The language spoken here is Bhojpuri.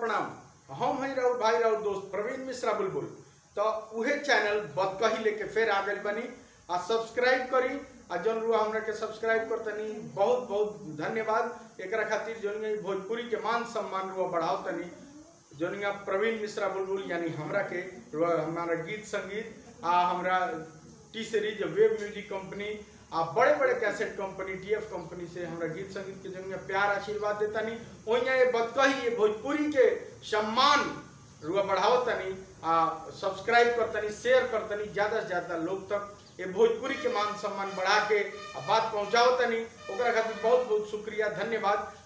प्रणाम हम हई राउर भाई राउर दोस्त प्रवीण मिश्रा बुलबुल तो उहे चैनल बदकही लेके फिर आ गइल बनी आ सब्सक्राइब करी आ जौन रुआ हमरा के सब्सक्राइब करतनी बहुत बहुत धन्यवाद एकरा खातिर जौन ई भोजपुरी के मान सम्मान रुआ बढ़ाओ तनी जौन ई प्रवीण मिश्रा बुलबुल यानी हमरा के रुआ हमारा गीत संगीत आ हमरा T series Wave music company आ बड़े बड़े कैसेट कंपनी टीएफ कंपनी से हमरा गीत संगीत के जंग प्यार आशीर्वाद देतानी ओइया ये बदकही ये भोजपुरी के सम्मान रुआ बढ़ाओ तनी आ सब्सक्राइब करतनी शेयर करतनी ज्यादा से ज्यादा लोग तक ये भोजपुरी के मान सम्मान बढ़ा के आ बात पहुंचाओ तनी ओकरा खातिर बहुत बहुत शुक्रिया धन्यवाद